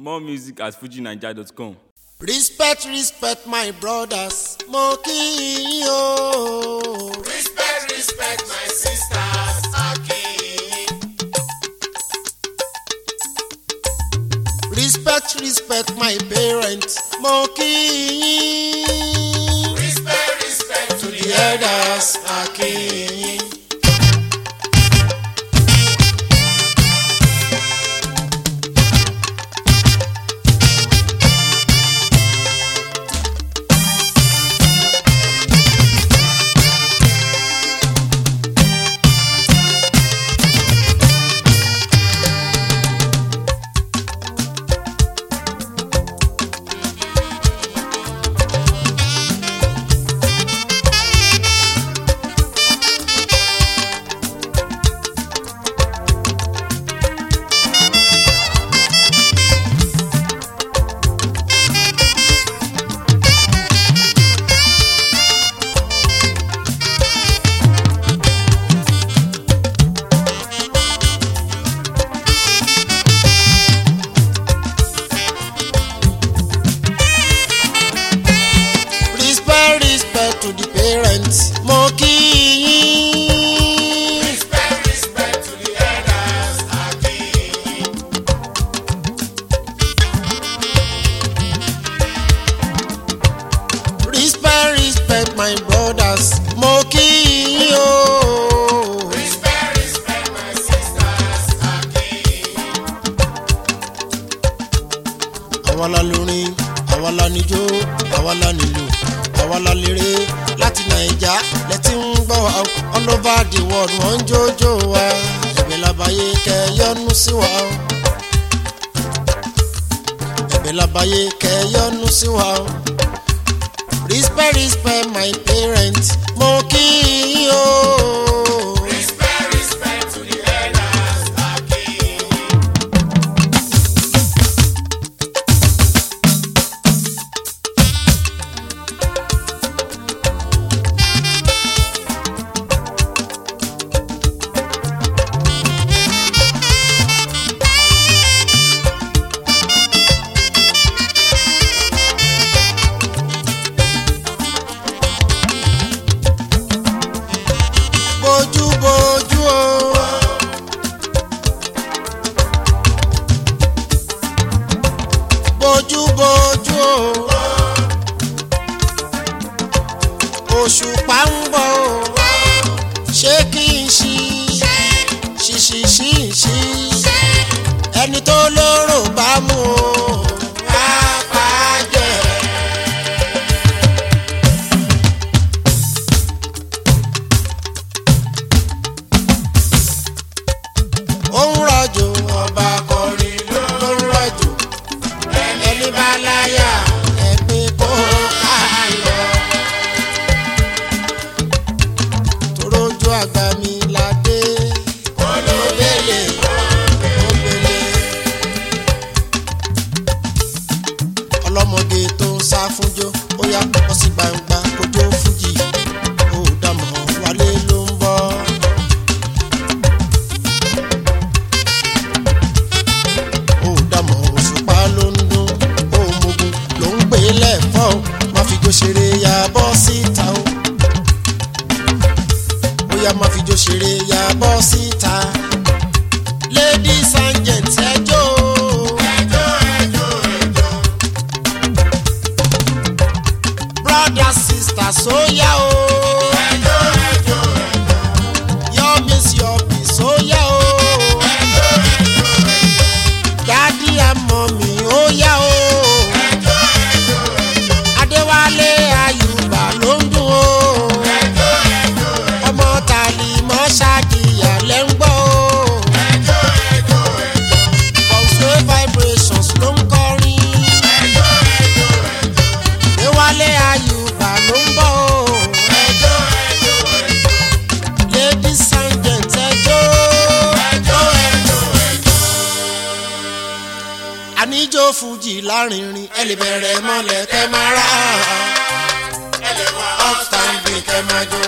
More music at fujinaija.com. respect respect my brothers mo kí yín o. Respect, respect my sisters, Akin. respect respect my parents mo kí yín. Respect, respect to the the elders akin. respect respect to the parents mo kí yín. Respect, respect to the elders, Akin. respect respect my brothers mo kí yín o. Respect, respect my sisters, Akin. àwa la lórin àwa la níjó àwa la nílò àwa la lérè láti nàìjà lẹ́tí ń gbọ́ wa o. all over the world wọ́n ń jójó wa ẹ̀bẹ̀ labayé kẹ́ yọ́nú sí wa o. ẹ̀bẹ̀ labayé kẹ́ yọ́nú sí wa o. respect respect my parents mo kí yín o. Respect, respect to the elders, Akin. bójú bójú o. bójú bójú o. òṣùpá ń bọ̀ o. ṣé kí n ṣí ṣíṣí ṣí ṣí ẹni tó lóró bá mú o. á pa á jẹ. ó ń rọ̀jò ọba kọrin ló ń rọ̀jò ẹni bá láyà ẹ̀gbin kó ká lọ. torójú àgbà mi ládé olóbèlè òbèlè ọlọ́mọge tó ń sá fúnjó ó yá pọ̀ sí gbangba kójó fújì ó dàmọ̀ wálé ló ń bọ̀. ó dàmọ̀ òṣùpá ló ń dún òmùgùn ló ń gbé lẹ́fọ́ o má fi jó ṣeré ya bọ́ síta o ó yá má fi jó ṣeré ya bọ́ síta ladies and gents ẹjọ́ Ẹjọ́, ẹjọ́, ẹjọ́. brothers sisters ó yá o Ẹjọ́, ẹjọ́, your miss your peace ó yá o daddy and mommy ó yá o. ẹjọ́, ẹjọ́, adéwálé ayùbá ló ń dùn ó ẹjọ́, ẹjọ́, ọmọ tàlí mọ́ ṣáàdìyà lẹ́ ń gbọ́ ó ẹjọ́, ẹjọ́, bọ̀sùwé vibrations ló ń kọrin ẹjọ́, ẹjọ́, adéwálé ayùbá ló ń bọ̀ ó ẹjọ́, ẹjọ́, ladies and gents ẹjọ́ ẹjọ́, ẹjọ́, àníjó fújì lárinrin ẹ lè bẹ̀rẹ̀ mọ́lẹ̀ kẹ́ máa rà ẹ lè wá upstanding kẹ́ máa jó.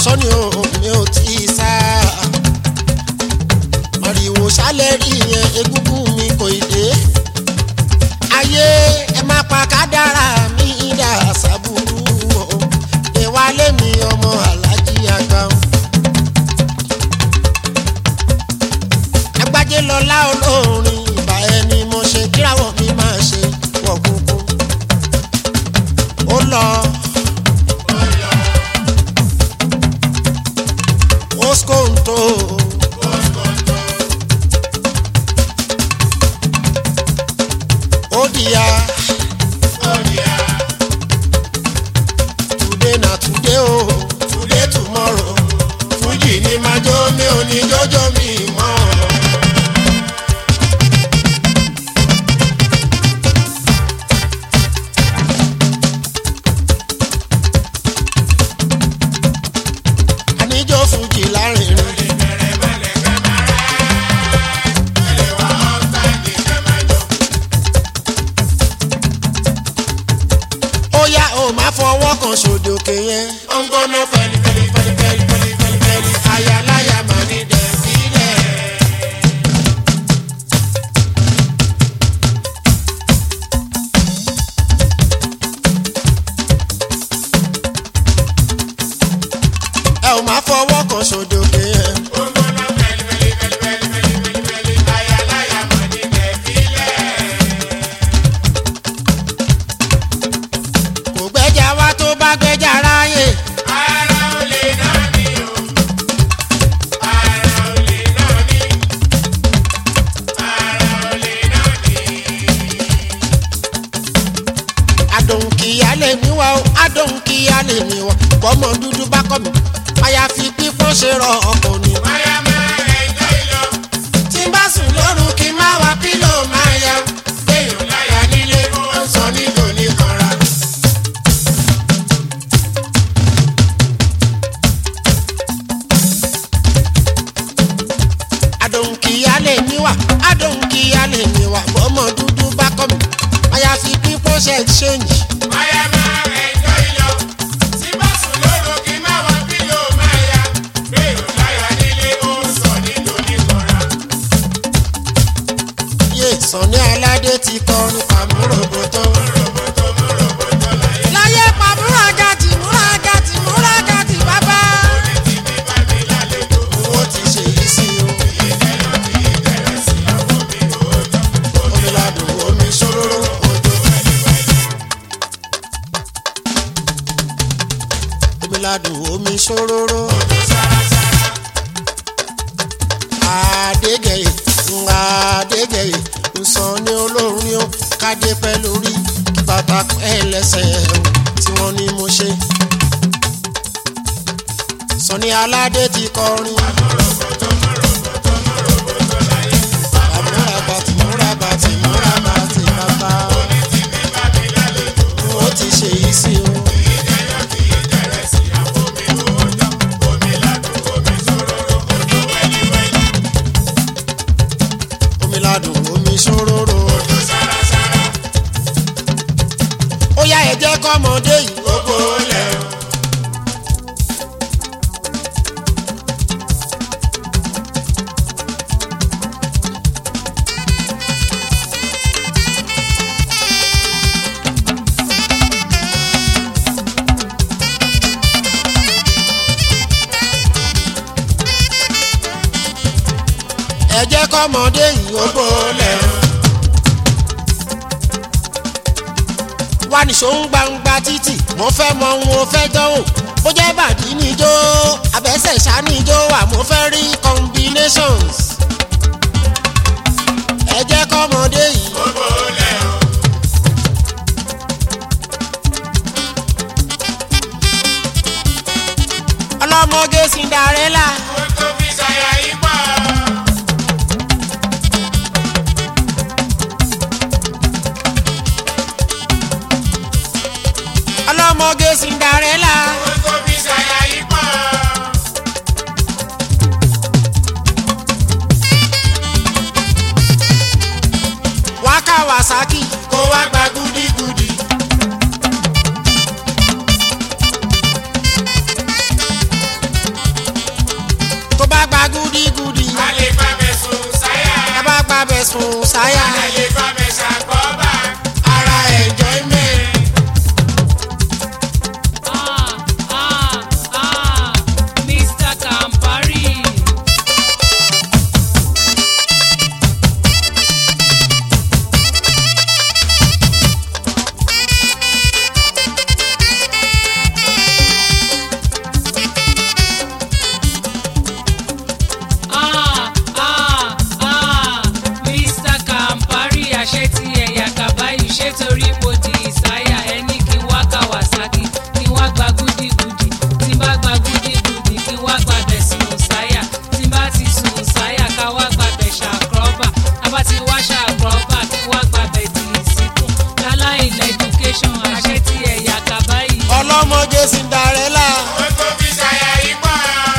sọ́ni o mi ò tí ì sá. Màrìwò sálẹ̀ rí yẹn egúngún mi kò ì dé. Ayé ẹ má pa kádàrá mi dà sábúrú o. Ìwálé mi ọmọ alájí àgbà o. Agbájé lọlá olórin ìbà ẹni mo ṣe kíráwọ̀ mi máa ṣe wọ̀ kúkú. Ó lọ. Oskonto. Odia. Today na today o, today tomorrow. Fújì ni máa jó mi ò ní jọ́jọ́ mi mọ́. Àníjó fújì lárinrin. ó yá o má fọwọ́ kan sódòkè yẹn. ó ń gbóná pẹ̀lú pẹ̀lú pẹ̀lú pẹ̀lú pẹ̀lú pẹ̀lú pẹ̀lú ayaláya mà ní dẹ̀bílẹ̀. ẹ ò má fọwọ́ kan sódòkè yẹn. kò gbẹ́jà wá tó bá gbẹ́jà ráyè. adùn kìíyá lè mí wá o adùn kìíyá lè mí wá bọ́mọ dúdú bá kọ́ mi àyàfi pípọ́n ṣe rọ ọkọ̀ ni. tí n bá sùn lóru kí n má wá pílò máa ya gbẹ̀yìn láyà nílé ó ń sọ nílò ní kanra. adùn kìíyá lè mí wá adùn kìíyá lè mí wá bọ́mọ dúdú bá kọ́ mi àyàfi pípọ́n ṣe exchange. yé sànni aládé ti kọrin pàmòròbòtò. láyé pàmòrògàtì múragàtì múragàtì bàbá. owó ti ṣe yìí sí o. omi ladùn omi ṣòróró òjò. omi ladùn omi ṣòróró. Adégẹyè ńlá Adégẹyè nsàn ní olórin ó kádé pẹ́ lórí kí bàtà pẹ́ lẹ́sẹ̀ o tí wọ́n ní mo ṣe. Sọ̀ni aládé ti kọrin. Àmúra bàtì múra bàtì múra bàtì bàbá. Ó ti ṣe yìí sí o. omi ladùn omi ṣòróró. ó yá ẹ jẹ́ kọ́mọdé yìí gbogbo lẹ̀. ẹ jẹ́ kọ́mọdé yìí ó gbólẹ̀. wá nìṣó ń gbangba títì mo fẹ́ mọ ohun o fẹ́ dánwò bó jẹ́ bàdí níjó abẹ́sẹ̀ ṣá níjó wà mo fẹ́ rí combinations. ẹ jẹ́ kọ́mọdé yìí. ọlọ́mọge Cinderella. ọlọ́mọge Cinderella. wá Kawasaki kó wá gba gúdígúdí. sùn sáyà Ayé bá mi ṣàkóbá. ara enjoyment. Ah, ah, ah, Mr. Campari. Ah, ah, ah, Mr. Campari àṣẹ ti ẹ̀yà kàbáyé ṣé torí mo di ìsáyà ẹni kí n wá Kawasaki kí n wá gba gúdígudì tí n bá gba gúdígudì kí n wá gba bẹ̀ sùn sáyà tí n bá ti sùn sáyà ká wá gba bẹ̀ ṣàkọ́bà tá bá ti wá ṣàkọ́bà kí n wá gba bẹ̀ dì í síkùn láláì lẹ́dúkéṣọ̀n àṣẹ ti ẹ̀yà kàbáyé. ọlọ́mọge Cinderella Ó tó fi ṣàyà yìí pọ̀.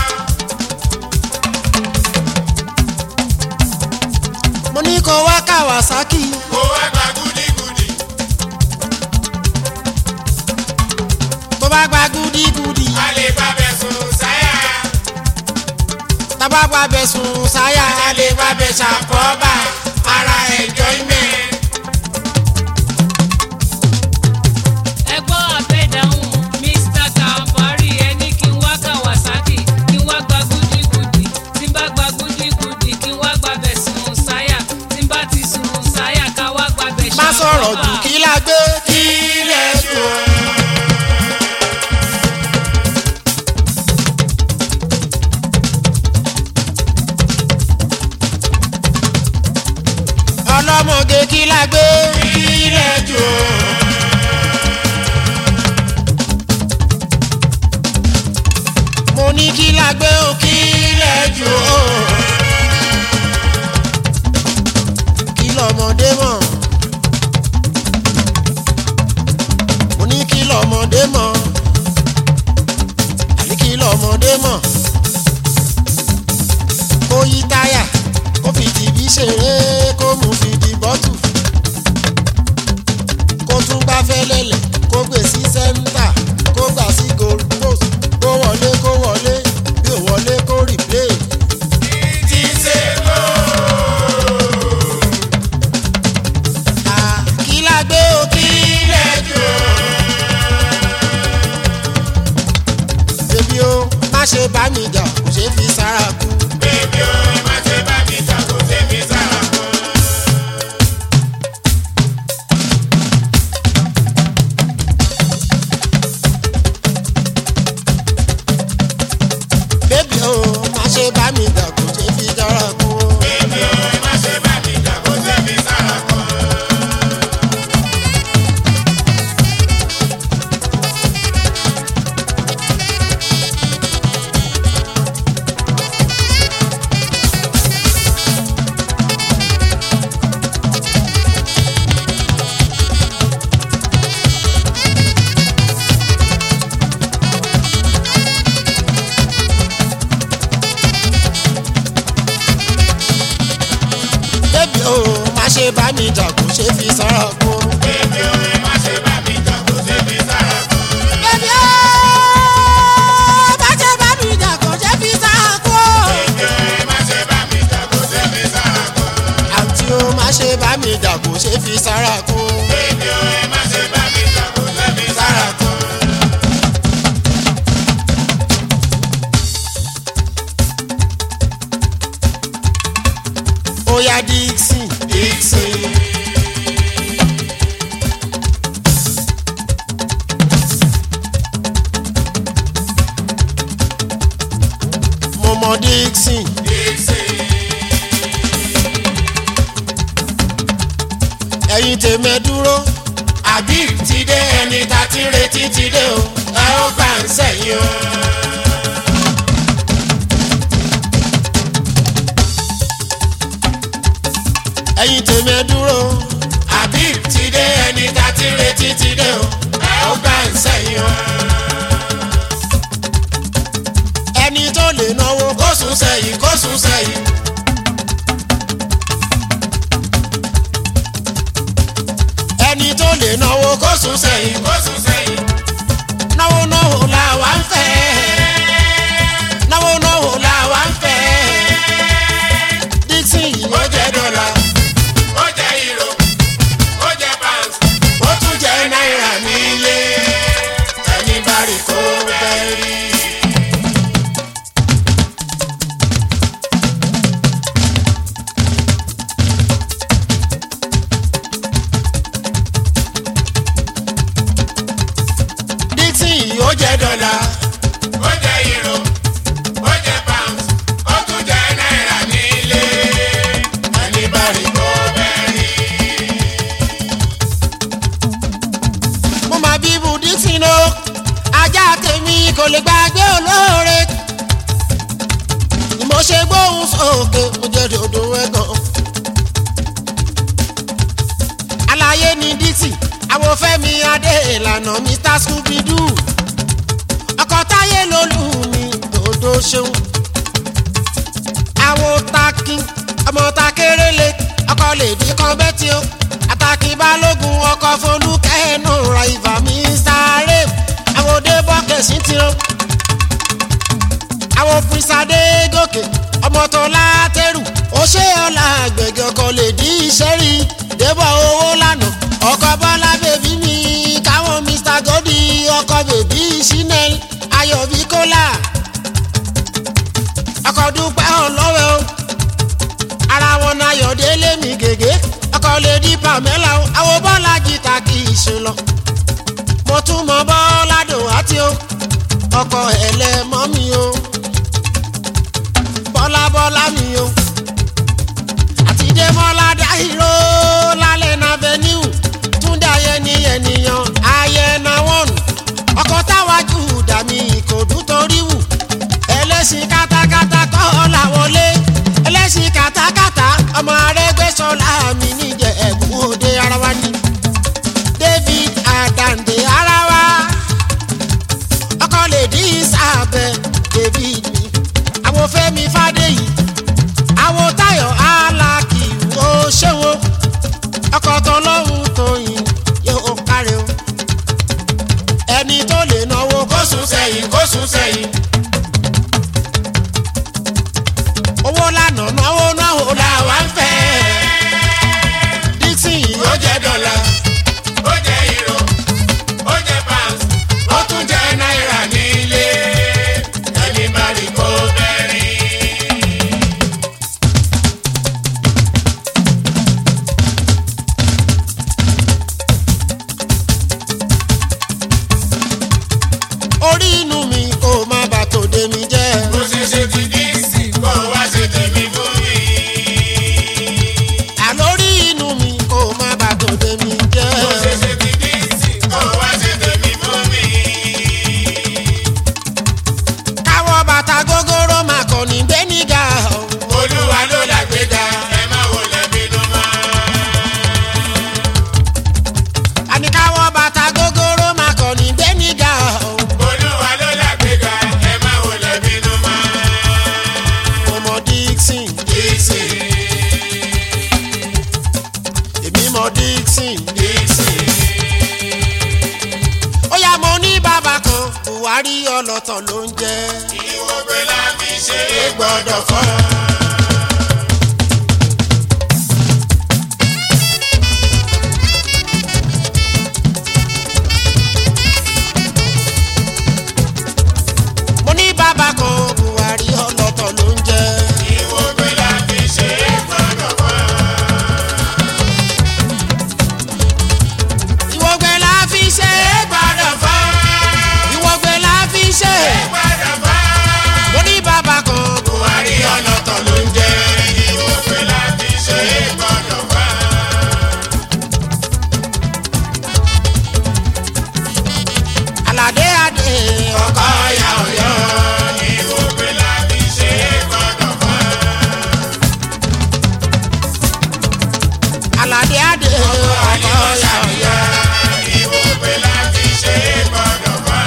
mo ní kó wá Kawasaki Kó wá gba gúdígudì. tó bá gba gúdígudì A lè bá bẹ̀ sùn sáyà. tá bá gba bẹ̀ sùn sáyà a lè gba bẹ̀ ṣàkóbá ara enjoyment. ẹgbọ́n àbẹ̀dáhùn Mr. Campari ẹni kí n wá Kawasaki kí n wá gba gúdígudì tí n bá gba gúdígudì kí n wá gba bẹ̀ sùn sáyà tí n bá ti sùn sáyà ká wá gba bẹ̀ má sọ̀rọ̀ jù kí la gbé kí lẹ̀ dùn. ọlọ́mọge kí la gbé kí lẹ̀ dùn. mo ní kí la gbé o kí lẹ̀ dùn. kí lọ́mọdé mọ̀. mo ní kí lọ́mọdé mọ̀. àní kí lọ́mọdé mọ̀. kó yí táyà kó fi tìbí ṣeré kó mú fi di bọ́tù. kó tún gbá fẹ́lẹ́lẹ̀ kó gbé sí sẹ́ńtà kó gbà sí gold post kó wọlé kó wọlé bí ò wọlé kó replay. Ti ṣe kó. Ah, kí la gbé o kí lẹ̀ dùn. bébí o má ṣe bá mi jà kò ṣe fi sára kú. Bébí o, ẹ má ṣe bá mi jà kó ṣe fi sára kó. bébí o má ṣe bá mi jà kò ṣe fi sára kú. Bébí o, ẹ má ṣe bá mi jà kó ṣe fi sára kó. bébí o má ṣe bá mi jà kò ṣe fi sára kú. Bébí o, ẹ má ṣe bá mi jà kó ṣe fi sára kó. bébí o má ṣe bá mi jà kò ṣe fi sára kú. Bébí o, ẹ má ṣe bá mi jà kó ṣe fi sára kó. àǹtí o má ṣe bá mi jà kò ṣe fi sára kú. Bébí o, ẹ má ṣe bá mi jà kó ṣe fi sára kó. ó yá Dixon Dixon. mo mọ Dixon. ẹ̀yin tèmi dúró àbí ti dé ẹni tá ti ń retí ti dé o ẹ ó gbà ń sẹ́yìn o. ẹ̀yin tèmi dúró àbí ti dé ẹni tá ti ń retí ti dé o ẹ ó gbà ń sẹ́yìn o. ẹni tó lè náwó kó sùn sẹ́yìn kó sùn sẹ́yìn. ẹni tó lè náwó kó sùn sẹ́yìn Kó sùn sẹ́yìn. náwó náwó làwa ń fẹ́ náwó náwó làwa ń fẹ́ Dixon yìí ó jẹ́ dọ́là òkè mo jẹ́ dòdò ẹ̀gàn. àlàyé ni dixie àwọn fẹ́mi adé ìlànà mr scooby-doo ọkọ̀ táyé lolú mi dòdò ṣeun àwọn takin ọmọ takérélé ọkọ̀ lèdí kan bẹ́tì o àtàkì balógun ọkọ̀ folúkẹ́ ẹnu ra ìfà mi sáré àwọn òde bọ́kẹ̀sì ti o àwọn pínsádé gòkè ọmọ tó látẹrù ó ṣe ọ̀la àgbẹ̀gẹ̀ ọkọ̀ lèdí iṣẹ́ rí débọ̀ owó lánàá ọkọ̀ bọ́lá bèbí mi káwọn mr godi ọkọ̀ bèbí chanel ayọ̀bí kólà ọkọ̀ dúpẹ́ ọlọ́wẹ́ o ara wọn náà yọ̀délé mi gègé ọkọ̀ lè di pamela o àwọn bọ́lá jìtà kì í ṣe lọ mo tún mọ bọ́lá dò àti o ọkọ̀ ẹlẹ́mọ́ mi o bọ́lá bọ́lá mi o àti dèmọ́lá dáhìró lálẹ́ náà venue túndé ayẹni ènìyàn ayẹna wọ́nù ọkọ̀ táwájú dàmí ìkòdú torí wù ẹlẹ́sìn kátákátá kọ́ làwọlé ẹlẹ́sìn kátákátá ọmọ arẹ́gbẹ́sọ̀lá mi níjẹ̀ ẹ̀bùn òde ara wa ni david adande ara wa ọkọ lè dín sábẹ́ david mi àwọn fẹ́mi fàdéyì àwọn táyọ̀ alákì ó ṣéwó ọkọ̀ tọlọ́hún tóyìn yóò kárẹ̀ o ẹni tó lè náwó kó kó sùn sẹ́yìn kó sùn sẹ́yìn. owó lànà náwó náwó làwa ń fẹ́. dixon yìí ó jẹ́ dọ́là ó jẹ́ euro ó jẹ́ pounds ó tún jẹ́ náírà nílé ẹni bá rí kó bẹ́rí. orí inú mi kò má bà tòde mi jẹ́. bó ṣe ṣe ti dí sí kó wá ṣe tèmi fún mi. àlórí inú mi kò má bà tòde mi jẹ́. bó ṣe ṣe ti dí sí kó wá ṣe tèmi fún mi. káwọ́ bàtà gógóró máa kọ́ ní gbẹ́nìgà. olúwa ló làgbéga ẹ má wọlé bínú mọ́. àní káwọ́ bàtà gógóró máa kọ́ ní gbẹ́nìgà. olúwa ló làgbéga ẹ má wọlé bínú mọ́. ọmọ dixon Dixie, èmi mọ dixon. Dixie. ó yá mo ní bàbá kan buhari ọlọ́tọ̀ ló ń jẹ́. ìwọ̀gbẹ́ la fi ṣe é gbọ́dọ̀ fọ́. mo ní bàbá kan buhari ọlọ́tọ̀ ló ń jẹ́. ìwọ̀gbẹ́ la fi ṣe é gbọ́dọ̀ fọ́. ìwọ̀gbẹ́ la fi ṣe é gbọ́dọ̀ fọ́. ìwọ̀gbẹ́ la fi ṣe é. gbọ́dọ̀ fọ́. mo ní bàbá kan buhari ọlọ́tọ̀ ló ń jẹ́. ìwọ̀gbẹ́ la fi ṣe é gbọ́dọ̀ fọ́. aládé adé ọkọ ọ̀yà ọ̀yọ́. ìwọ̀gbẹ́ la fi ṣe é gbọ́dọ̀ fọ́. aládé adé ọkọ yàyà ìwọ̀gbẹ́ la fi ṣe é gbọ́dọ̀ fọ́.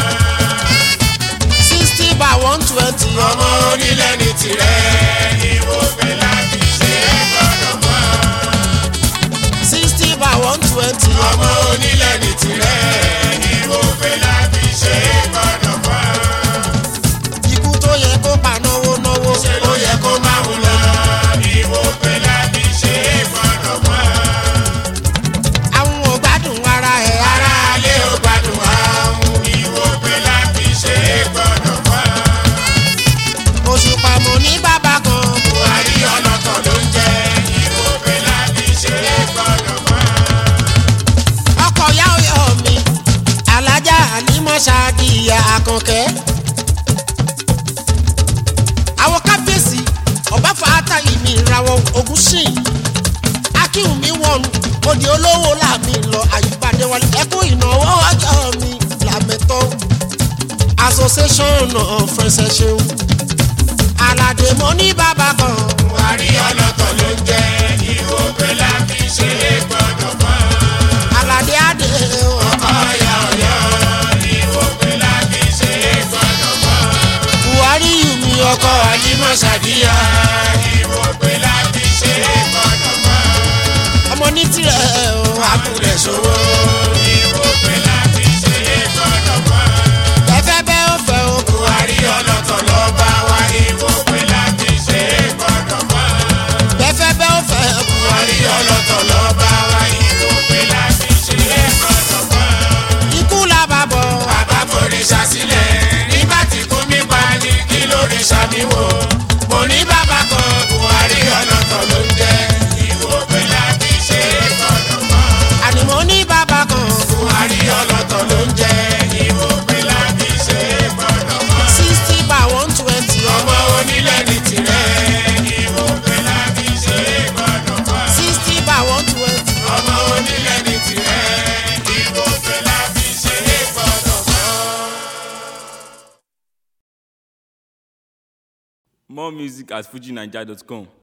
sixty by one twenty ọmọ onílẹ̀ ní tirẹ̀. ìwọ̀gbẹ́ la fi ṣe é gbọ́dọ̀ fọ́. sixty by one twenty ọmọ onílẹ̀ ní tirẹ̀. ìwọ̀gbẹ́ la fi ṣe é gbọ́dọ̀ fọ́. ikú tó yẹ kó pa náwó náwó ṣe ló yẹ kó máa ń lọ. ìwọ̀gbẹ́ la fi ṣe é gbọ́dọ̀ fọ́. àwọn ò gbádùn ara ẹ̀ ara alẹ́ ò gbádùn àwọn. ìwọ̀gbẹ́ la fi ṣe é gbọ́dọ̀ fọ́. oṣù pàmò ní bàbá kan buhari ọlọ́tọ̀ ló ń jẹ́. ìwọ̀gbẹ́ la fi ṣe é gbọ́dọ̀ fọ́. ọkọ̀ yá ọyọ mi alájà ànímọ̀ṣáàdì ìyá àkànkẹ́ àwọn kábíyèsí ọba fàátà ìmì ìràwọ̀ ogun sìn akínwùmí wọnú òdì olówó làmì lọ àyípadé wọlé ẹkún ìnáwó ọjọ́ mi làmẹ́tọ́ association of friends ẹ ṣeun aládé mo ní bàbá kan buhari ọlọ́tọ̀ ló ń jẹ́ ìwò pé láti ṣe é gbọ́dọ̀ mọ́. aládé adé o ọ̀yà ọ̀yọ́ ìwò pé láti ṣe é gbọ́dọ̀ mọ́. buhari yù mí ọkọ àjímọ̀ ṣàdíyà ìwò pé láti ṣe é gbọ́dọ̀ mọ́. ọmọ ní tirẹ̀ o àkùrẹ̀ sówó ìwò pé láti ṣe é gbọ́dọ̀ mọ́. bẹ́fẹ́ bẹ́ ó fẹ́ o buhari ọlọ́tọ̀ ló bá wa ìwò pé láti ṣe é gbọ́dọ̀ mọ́. bẹ́fẹ́ bẹ́ ó fẹ́ o buhari ọlọ́tọ̀ ló bá wa ìwò pé láti ṣe é gbọ́dọ̀ mọ́. ikú la bá bọ̀ bàbá forí ṣàṣìlẹ̀ nígbà tí kú mi pa ni kí lóore ṣàmìwò. mo ní bàbá kan buhari ọlọ́tọ̀ ló ń jẹ́ ìwò pé láti ṣe é gbọ́dọ̀ mọ́. àní mo ní bàbá kan buhari ọlọ́tọ̀ ló ń jẹ́ ìwò pé láti ṣe é gbọ́dọ̀ mọ́. sixty by one twenty ọmọ onílẹ̀ ní tirẹ̀ ìwò pé láti ṣe é gbọ́dọ̀ mọ́. sixty by one twenty. ọmọ onílẹ̀ ní tirẹ̀ ìwò pé láti ṣe é gbọ́dọ̀ mọ́. More music at fujinaija.com.